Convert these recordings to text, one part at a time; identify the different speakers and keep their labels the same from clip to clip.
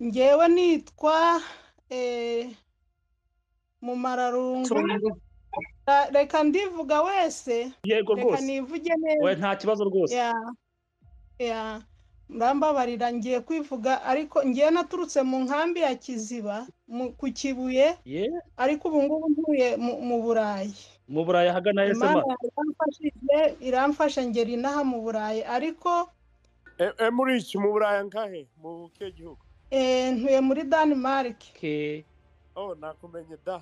Speaker 1: ngewe nitwa mumararungu reka ndivuga wese
Speaker 2: yego
Speaker 1: reka
Speaker 2: rwose
Speaker 1: nivuge neza
Speaker 2: we nta kibazo rwose
Speaker 1: ya ya murambabarira ngiye kwivuga ariko ngiye naturutse mu nkambi ya kiziba mu- ku kibuye
Speaker 2: ye
Speaker 1: ariko ubu ngubu ntuye mu- mu burayi
Speaker 2: mu burayi ahagana
Speaker 1: imana
Speaker 2: esema
Speaker 1: iramfashije iramfasha ngera inaha mu burayi ariko
Speaker 3: E- e muri iki mu buraya ngahe mu kihe gihugu
Speaker 1: eh, ntuye muri Denmark
Speaker 2: ke
Speaker 3: oh nakumenye da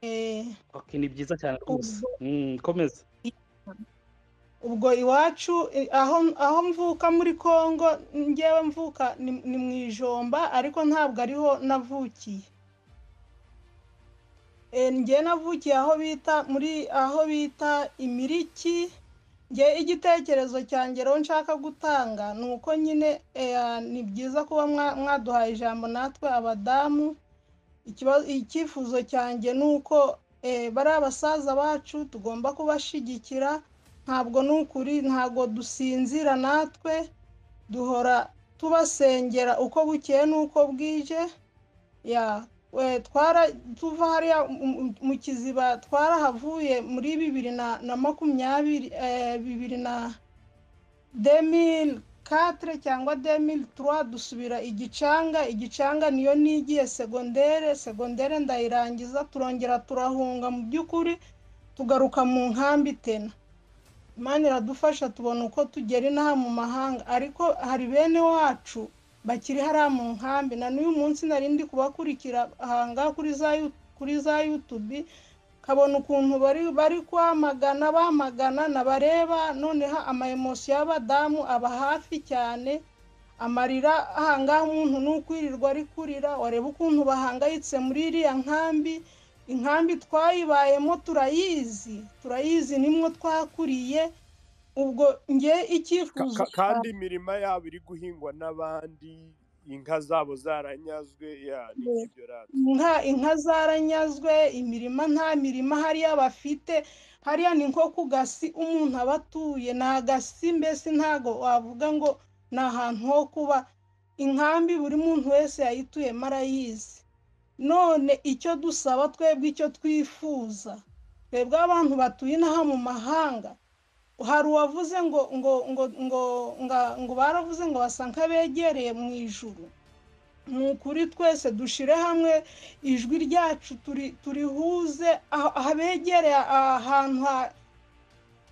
Speaker 1: eh,
Speaker 2: ok ni byiza cyane rwose
Speaker 1: ubwo-
Speaker 2: Mm, komeza
Speaker 1: ubwo iwacu eh, aho aho mvuka muri Kongo ngewe mvuka ni ni mu ijomba ariko ntabwo ariho navukiye Eh, ngewe navukiye aho bita muri aho bita imiriki ngewe igitekerezo cyanjye rero nshaka gutanga ni uko nyine eh, ni byiza kuba mwa- mwaduhaye ijambo natwe abadamu Ikiba- icyifuzo cyanjye ni uko eh, bariya basaza bacu tugomba kubashyigikira ntabwo ni ukuri ntabwo dusinzira natwe duhora tubasengera uko bukeye n'uko bwije ya we- twara tuva hariya mu- mu- mu kiziba twarahavuye muri bibiri na na makumyabiri eh, bibiri na demil katire cyangwa demil turuwa dusubira igicanga igicanga niyo nigiye segondere segondere ndayirangiza turongera turahunga mu by'ukuri tugaruka mu nkambi tena imana iradufasha tubona uko tugera inaha mu mahanga ariko hari bene wacu bakiri hariya mu nkambi na n'uyu munsi nari ndi kubakurikira ahanga kuri za Yu- kuri za yutubi kabona ukuntu bari bari kwamagana bamagana nabareba noneho amayemosiyo y'abadamu aba hafi cyane amarira ahangaha umuntu ni ukwirirwa ari kurira wareba ukuntu bahangayitse muri iriya nkambi inkambi twayibayemo turayizi turayizi nimwo twakuriye ubwo nge
Speaker 3: Ka-
Speaker 1: icyifuzo
Speaker 3: ka- kandi imirima yabo iri guhingwa n'abandi inka zabo zaranyazwe ya ni
Speaker 1: Yeah.
Speaker 3: ibyo radi
Speaker 1: inka inka zaranyazwe imirima nta mirima hariya bafite hariya ni nko ku gasi umuntu aba atuye ni agasi mbese ntago wavuga ngo ni ahantu ho kuba inkambi buri muntu wese yayituyemo arayizi none icyo dusaba twebwe icyo twifuza twebwe abantu batuye inaha mu mahanga hari uwavuze ngo ngo ngo ngo nga- ngo baravuze ngo basa nk'abegereye mu ijuru ni ukuri twese dushyire hamwe ijwi ryacu turi turihuze ah- ahabegereye ahantu ha-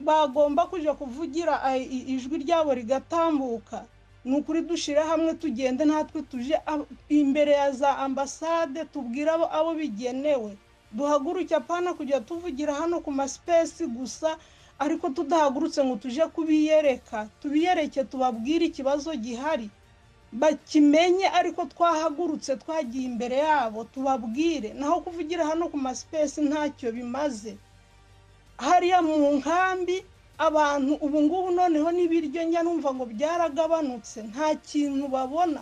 Speaker 1: bagomba kujya kuvugira ah, i- ijwi ryabo rigatambuka ni ukuri dushyire hamwe tugende natwe tuje ab- imbere ya za ambasade tubwire abo abo bigenewe duhaguruke apana kujya tuvugira hano ku masipesi gusa ariko tudahagurutse ngo tuje kubiyereka tubiyereke tubabwire ikibazo gihari bakimenye ariko twahagurutse twagiye imbere yabo tubabwire naho kuvugira hano ku masipesi ntacyo bimaze hariya mu nkambi abantu ubu ngubu noneho n'ibiryo njya numva ngo byaragabanutse nta kintu babona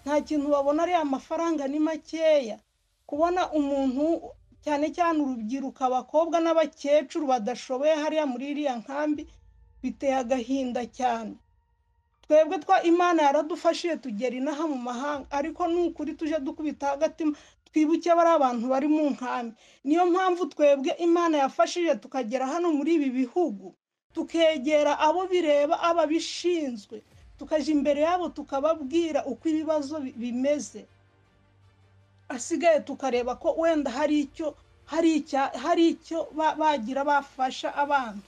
Speaker 1: nta kintu babona ariya amafaranga ni makeya kubona umuntu cyane cyane urubyiruko abakobwa n'abakecuru badashoboye hariya muri iriya nkambi biteye agahinda cyane twebwe twa imana yaradufashije tugera inaha mu mahanga ariko ni ukuri tuje dukubita hagati twibuke bari abantu bari mu nkambi niyo mpamvu twebwe imana yafashije tukagera hano muri ibi bihugu tukegera abo bireba ababishinzwe tukajya imbere yabo tukababwira uko ibibazo bi- bimeze asigaye tukareba ko wenda hari icyo hari icya hari icyo ba- bagira bafasha abana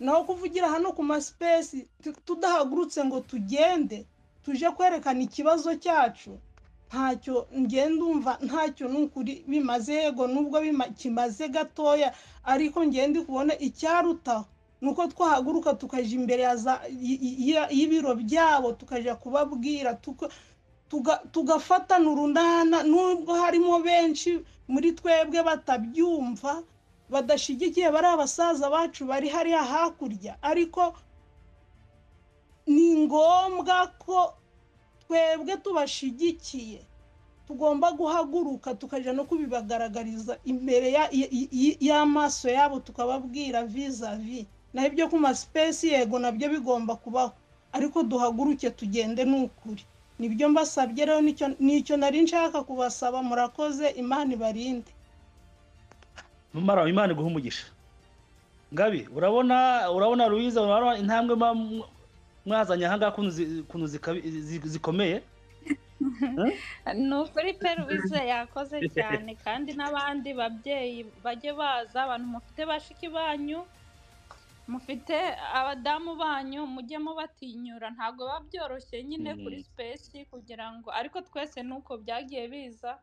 Speaker 1: naho kuvugira hano ku masipesi tu- tudahagurutse ngo tugende tuje kwerekana ikibazo cyacu ntacyo ngenda umva ntacyo ni ukuri bimaze yego nubwo bima- kimaze gatoya ariko ngende kubona icyarutaho ni uko twahaguruka tukajya imbere ya za- y- y- y'ibiro byabo tukajya kubabwira tuka- tuga- tugafatana urunana nubwo harimo benshi muri twebwe batabyumva badashyigikiye bari abasaza bacu bari hariya hakurya ariko ni ngombwa ko twebwe tubashyigikiye tugomba guhaguruka tukajya no kubibagaragariza imbere ya- y- y- y'amaso yabo tukababwira vizavi naho ibyo ku masipesi yego nabyo bigomba kubaho ariko duhaguruke tugende ni ukuri nibyo mbasabye rero nicyo nicyo nari nshaka kubasaba murakoze imana ibarinde
Speaker 2: mara imana iguha umugisha ngabi urabona urabona ruwiza urabona intambwe mwa- mwazanye ahangaha kuntu zi- kuntu zikabi- zi- zikomeye
Speaker 4: ni ukuri pe rubize yakoze cyane kandi n'abandi babyeyi bajye baza abantu mufite bashiki banyu mufite abadamu banyu mujye mubatinyura ntabwo biba byoroshye nyine
Speaker 2: Mm.
Speaker 4: kuri sipesi kugira ngo ariko twese ni uko byagiye biza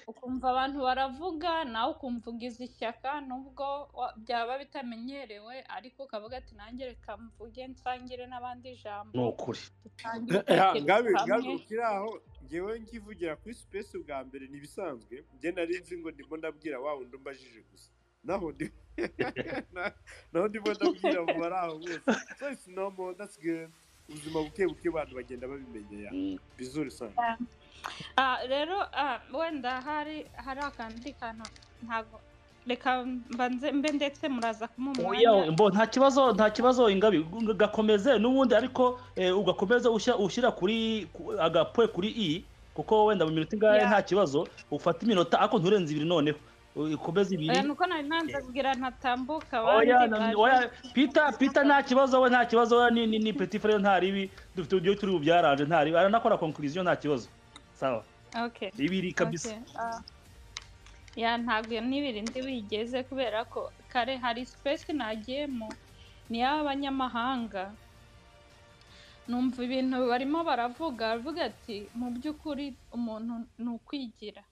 Speaker 4: ukumva abantu baravuga nawe ukumva ugize ishyaka nubwo wa- byaba bitamenyerewe ariko ukavuga ati nanjye reka mvuge nsangire n'abandi ijambo
Speaker 2: ni ukuri
Speaker 4: dutangire
Speaker 3: Eh, ngabe
Speaker 4: gutekereza
Speaker 3: ngabe
Speaker 4: hamwe."
Speaker 3: ukiri aho ngewe nkivugira kuri space bwa mbere ntibisanzwe njye nari nzi ngo ndimo ndabwira wa wundi umbajije gusa naho ndi na- naho ndimo ndabwira mu bari aho bose so it's normal that's good ubuzima buke buke abantu bagenda babimenya ya bizuri sana
Speaker 4: Ah, rero ah, wenda hari hari akandi kantu ntago reka mbanze mbe ndetse muraza kumuha
Speaker 2: Oya,
Speaker 4: umwanya
Speaker 2: mbo nta kibazo nta kibazo ingabi g- gakomeze n'ubundi ariko eh, ugakomeza ushya- ushyira kuri ku- agapwe kuri i kuko wenda mu minota ingahe
Speaker 4: Ya.
Speaker 2: nta kibazo ufata iminota ariko nturenze ibiri noneho ukomeze
Speaker 4: oya
Speaker 2: ibiri
Speaker 4: nuko nari nanze kubwira ntatambuka abandi
Speaker 2: oya na-
Speaker 4: baje.
Speaker 2: oya pita pita nta kibazo we nta kibazo we ni ni, ni petit frere nta ribi dufite uburyo turi bubyaranje nta ribi aranakora conclusion nta kibazo sawa
Speaker 4: okay
Speaker 2: ibiri kabisa
Speaker 4: okay, ah. ya ntabwo n'ibirindi wigeze kubera ko kare hari space nagiyemo ni iy'abanyamahanga numva ibintu barimo baravuga baravuga ati mu by'ukuri umuntu ni ukwigira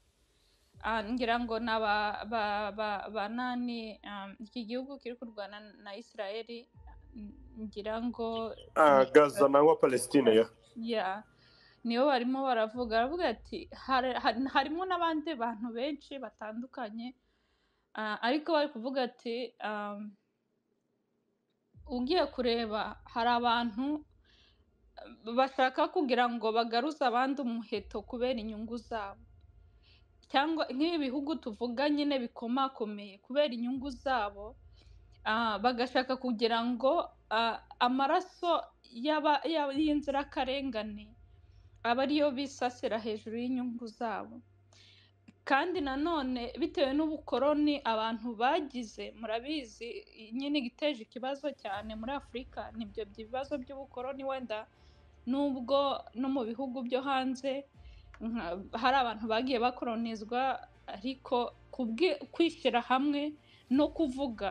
Speaker 4: Ah, ngira ngo ni aba ba- ba- ba nani ah, iki gihugu kiri kurwana na isirayeli ngira ngo ni-
Speaker 3: gaza nangwa palestine ya
Speaker 4: yeah. nibo barimo baravuga baravuga ati "Hari- hari- harimo n'abandi bantu benshi batandukanye ah, ariko bari kuvuga ati um, ugiye kureba hari abantu um, bashaka kugira ngo bagaruze abandi umuheto kubera inyungu zabo cyangwa nk'ibi bihugu tuvuga nyine bikomakomeye kubera inyungu zabo ah, bagashaka kugira ngo ah, amaraso y'aba- y'aba- y'inzirakarengane aba ariyo bisasira hejuru y'inyungu zabo kandi nanone bitewe n'ubukoroni abantu bagize murabizi nyine igiteje ikibazo cyane muri afurika nibyo bibazo by'ubukoroni wenda nubwo no mu bihugu byo hanze nka- hari abantu bagiye bakoronizwa ariko kubwi- kwishyira hamwe no kuvuga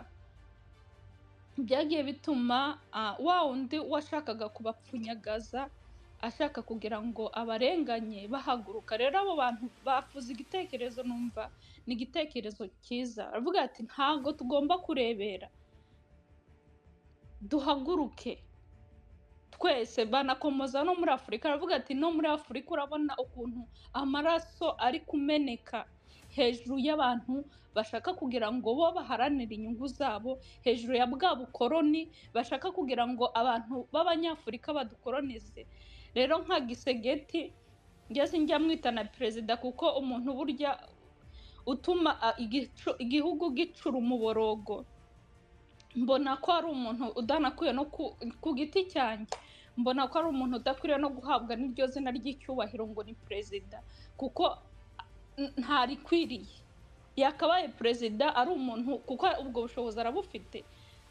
Speaker 4: byagiye bituma ah, wa wundi washakaga kubapfunyagaza ashaka kugira ngo abarenganye bahaguruka rero abo bantu bafuze igitekerezo numva ni igitekerezo cyiza aravuga ati ntabwo tugomba kurebera duhaguruke twese banakomoza no muri afurika aravuga ati no muri afurika urabona ukuntu amaraso ari kumeneka hejuru y'abantu bashaka kugira ngo bo baharanire inyungu zabo hejuru ya bwa bukoroni bashaka kugira ngo abantu b'abanyafurika badukoronize rero nka gisegeti njya sinjya mwita na perezida kuko umuntu burya utuma a, igicu- igihugu gicura umuborogo mbona ko ari umuntu udanakwiye no ku, ku giti cyanjye mbona ko ari umuntu udakwiriye no guhabwa n'iryo zina ry'icyubahiro ngo ni perezida kuko n- ntarikwiriye yakabaye perezida ari umuntu kuko ubwo bushobozi arabufite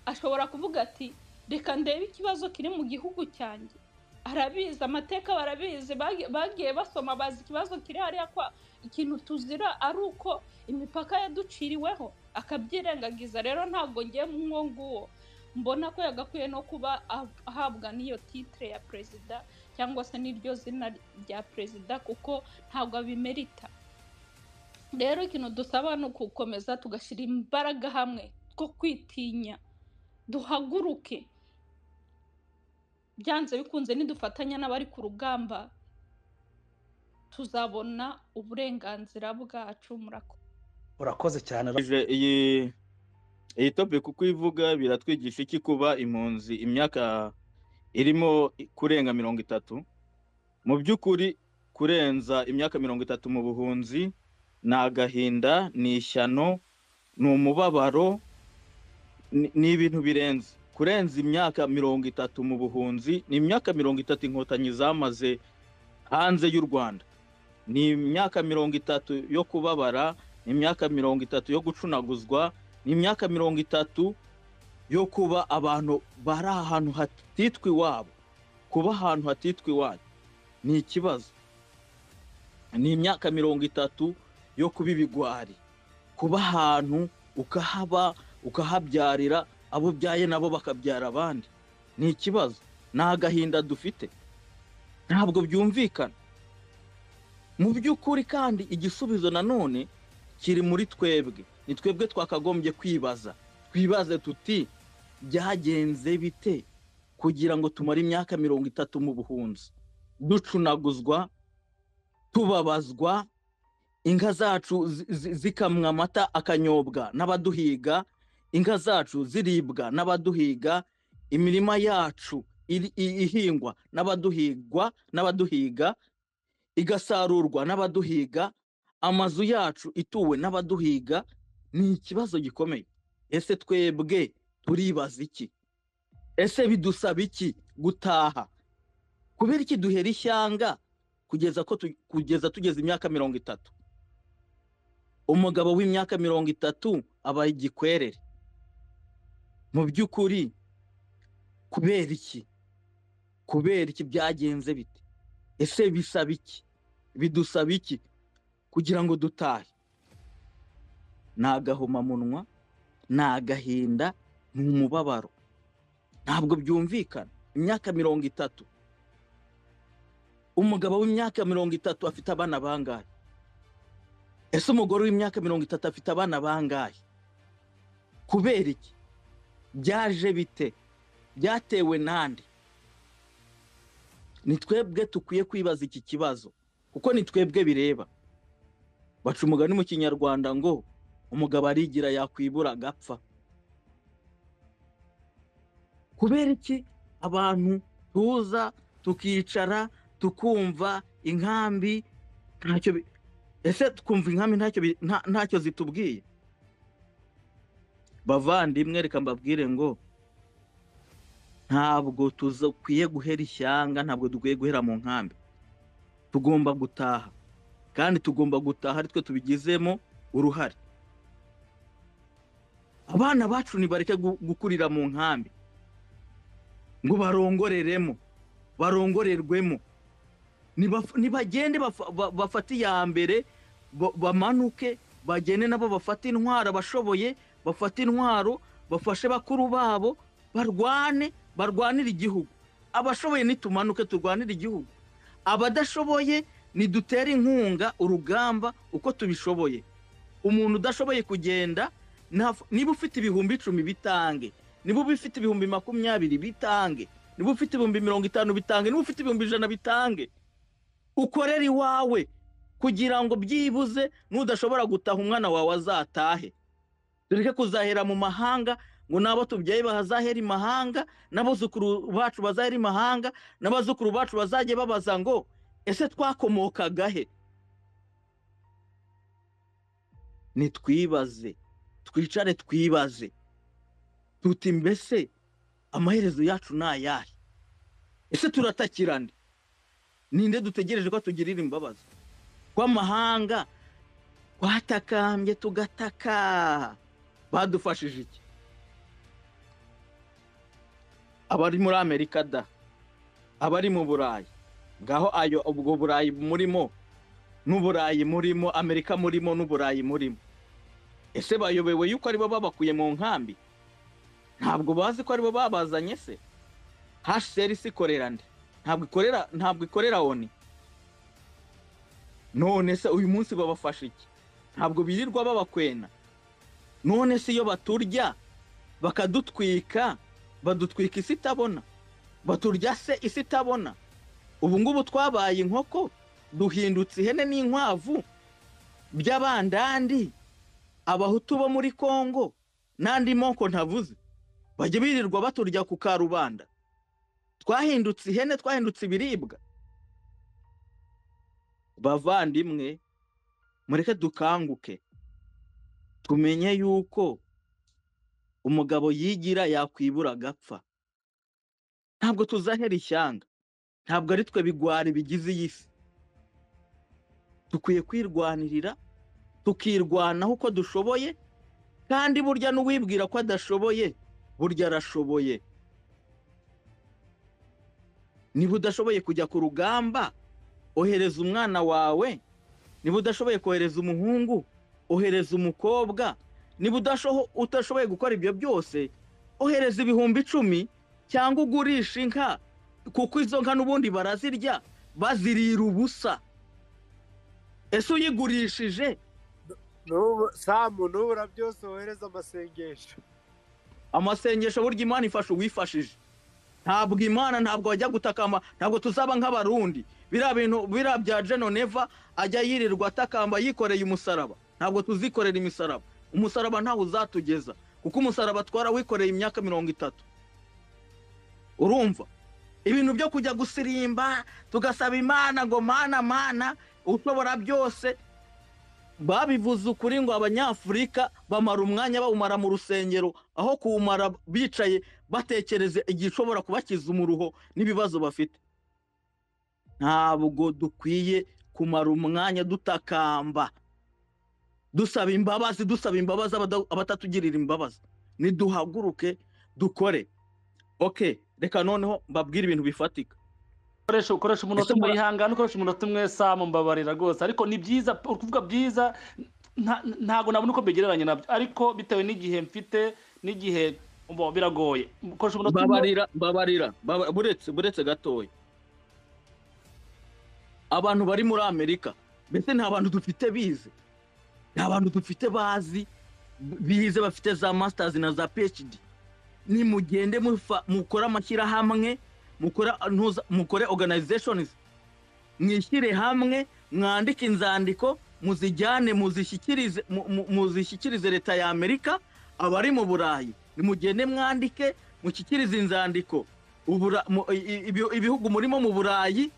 Speaker 4: ashobora kuvuga ati reka ndebe ikibazo kiri mu gihugu cyanjye arabizi amateka barabizi bagi- bagiye basoma bazi ikibazo kiri hariya kwa ikintu tuzira ari uko imipaka yaduciriweho akabyirengagiza rero ntabwo ngiye mwo nguwo mbona ko yagakwiye no kuba ah- ahabwa n'iyo titire ya perezida cyangwa se n'iryo zina rya perezida kuko ntabwo abimerita rero ikintu dusaba ni ukukomeza tugashyira imbaraga hamwe two kwitinya duhaguruke byanze bikunze nidufatanya n'abari ku rugamba tuzabona uburenganzira bwacu murakoze
Speaker 2: urakoze cyane
Speaker 5: Ije- iyi iyi topic uko ivuga biratwigisha iki kuba impunzi imyaka irimo kurenga mirongo itatu mu by'ukuri kurenza imyaka mirongo itatu mu buhunzi ni agahinda ni ishyano ni umubabaro ni- ni ibintu birenze kurenza imyaka mirongo itatu mu buhunzi ni imyaka mirongo itatu inkotanyi zamaze hanze y'u rwanda ni imyaka mirongo itatu yo kubabara ni imyaka mirongo itatu yo gucunaguzwa ni imyaka mirongo itatu yo kuba abantu bari ahantu hatitwa iwabo kuba ahantu hatitwa iwanyu ni ikibazo ni imyaka mirongo itatu yo kuba ibigwari kuba ahantu ukahaba ukahabyarira abo ubyaye nabo bakabyara abandi ni ikibazo ni agahinda dufite ntabwo byumvikana mu by'ukuri kandi igisubizo nanone kiri muri twebwe ni twebwe twakagombye kwibaza twibaze tuti byagenze bite kugira ngo tumare imyaka mirongo itatu mu buhunzi ducunaguzwa tubabazwa inka zacu zi- zi- zikamwa amata akanyobwa n'abaduhiga inka zacu ziribwa n'abaduhiga imirima yacu iri- i- ihingwa n'abaduhigwa n'abaduhiga igasarurwa n'abaduhiga amazu yacu ituwe n'abaduhiga ni ikibazo gikomeye ese twebwe turibaza iki ese bidusaba iki gutaha kubera iki duhera ishyanga kugeza ko tu- kugeza tugeze imyaka mirongo itatu umugabo w'imyaka mirongo itatu aba igikwerere mu by'ukuri kubera iki kubera iki byagenze bite ese bisaba iki bidusaba iki kugira ngo dutahe ni agahomamunwa ni agahinda ni umubabaro ntabwo byumvikana imyaka mirongo itatu umugabo w'imyaka mirongo itatu afite abana bangahe ese umugore w'imyaka mirongo itatu afite abana bangahe kubera iki byaje bite byatewe nande ni twebwe tukwiye kwibaza iki kibazo kuko ni twebwe bireba baca umugani mu kinyarwanda ngo umugabo arigira yakwibura agapfa kubera iki abantu tuza tukicara tukumva inkambi ntacyo bi- ese twumva inkambi ntacyo bi- nta- ntacyo zitubwiye bavandimwe reka mbabwire ngo ntabwo dukwiye guhera ishyanga ntabwo dukwiye guhera mu nkambi tugomba gutaha kandi tugomba gutaha ari twe tubigizemo uruhare abana bacu nibareke gu- gukurira mu nkambi ngo barongoreremo barongorerwemo Nibaf- nibagende bafa- ba- bafate iya mbere ba- bamanuke bagende nabo bafate intwaro abashoboye bafate intwaro bafashe bakuru babo barwane barwanire igihugu abashoboye nitumanuke turwanire igihugu abadashoboye nidutere inkunga urugamba uko tubishoboye umuntu udashoboye kugenda naf- niba ufite ibihumbi icumi bitange niba ufite ibihumbi makumyabiri bitange niba ufite ibihumbi mirongo itanu bitange niba ufite ibihumbi ijana bitange ukorere iwawe kugira ngo byibuze n'udashobora gutaha umwana wawe azatahe tureke kuzahera mu mahanga ngo n'abo tubyaye bazahera imahanga n'abuzukuru bacu bazahera imahanga n'abazukuru bacu bazajye babaza ngo ese twakomokaga he nitwibaze twicare twibaze tuti mbese amaherezo yacu ni ayahe ese turatakirana ninde dutegereje ko atugirira imbabazi ko amahanga twatakambye tugataka badufashije iki abari muri amerika da abari mu burayi ngaho ayo ubwo burayi murimo n'uburayi murimo amerika murimo n'uburayi murimo ese bayobewe yuko aribo babakuye mu nkambi ntabwo bazi ko aribo babazanye se hcrc ikorera nde ntabwo ikorera ntabwo ikorera oni none se uyu munsi babafasha iki ntabwo birirwa babakwena none se iyo baturya bakadutwika badutwika isi itabona baturya se isi itabona ubu ngubu twabaye inkoko duhindutse ihene n'inkwavu by'abandandi abahutu bo muri kongo n'andi moko ntavuze bajya birirwa baturya ku karubanda twahindutse ihene twahindutse ibiribwa bavandimwe mureke dukanguke tumenye yuko umugabo yigira yakwibura agapfa ntabwo tuzahera ishyanga ntabwo ari twe bigwari bigize iyi si dukwiye kwirwanirira tukirwanaho uko dushoboye kandi burya n'uwibwira ko adashoboye burya arashoboye niba udashoboye kujya ku rugamba ohereza umwana wawe niba udashoboye kohereza umuhungu ohereza umukobwa niba udasho- utashoboye gukora ibyo byose ohereza ibihumbi icumi cyangwa ugurisha inka kuko izo nka n'ubundi barazirya bazirira ubusa ese uyigurishije
Speaker 3: n'ubu samu n'ubu byose wohereza amasengesho
Speaker 5: amasengesho burya imana ifasha uwifashije ntabwo imana ntabwo wajya gutakamba ntabwo tuzaba nk'abarundi biriya bintu biriya bya jeno neva ajya yirirwa atakamba yikoreye umusaraba ntabwo tuzikorera imisaraba umusaraba ntawe uzatugeza kuko umusaraba twara wikoreye imyaka mirongo itatu urumva ibintu byo kujya gusirimba tugasaba imana ngo mana mana ushobora byose babivuze ukuri ngo abanyafurika bamara umwanya bawumara mu rusengero aho kuwumara bicaye batekereze igishobora kubakiza umuruho n'ibibazo bafite ntabwo dukwiye kumara umwanya dutakamba dusaba imbabazi dusaba imbabazi abada- abatatugirira imbabazi niduhaguruke dukore oke reka noneho mbabwire ibintu bifatika
Speaker 2: ukoresha ukoresha umunota
Speaker 5: Ese
Speaker 2: umwe
Speaker 5: mura-
Speaker 2: yihangane ukoresha umunota umwe samu mbabarira rwose ariko ni byiza uri kuvuga byiza nta- ntabwo nabona uko mbigereranya nabyo ariko bitewe n'igihe mfite n'igihe bo, biragoye ukoresha umunota umwe
Speaker 5: mbabarira mbabarira mbaba- buretse buretse gatoya abantu bari muri amerika mbese nta bantu dufite bize nta bantu dufite bazi bize bafite za masters na za phd nimugende mufa- mukore amashyirahamwe mukore ntuza- mukore organizations mwishyire hamwe mwandike inzandiko muzijyane muzishyikirize mu- mu- muzishyikirize leta ya amerika abari mu burayi nimugende mwandike mushyikirize inzandiko Ubura- mu- i- i- ibihugu murimo mu burayi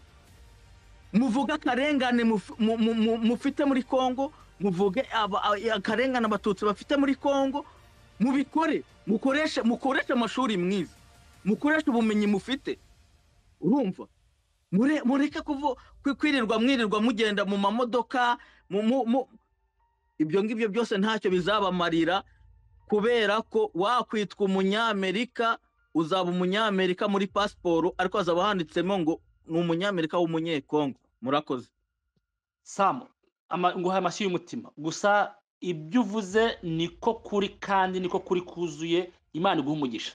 Speaker 5: muvuge akarengane muf- mu- mu- mu- mufite muri congo muvuge aba- a- akarengane abatutsi bafite muri congo mubikore mukoreshe mukoreshe amashuri mwiza mukoreshe ubumenyi mufite urumva Mure- mureke kuvu- kwi- kwirirwa mwirirwa mugenda mu mamodoka mu- mu- mu- ibyo ngibyo byose ntacyo bizabamarira kubera ko wakwitwa umunyamerika uzaba umunyamerika muri pasiporo ariko hazaba handitsemo ngo ni umunyamerika w'umunyekongo murakoze
Speaker 2: samu ama- nguhaye amashyi y'umutima gusa ibyo uvuze niko kuri kandi niko kuri kuzuye imana iguha umugisha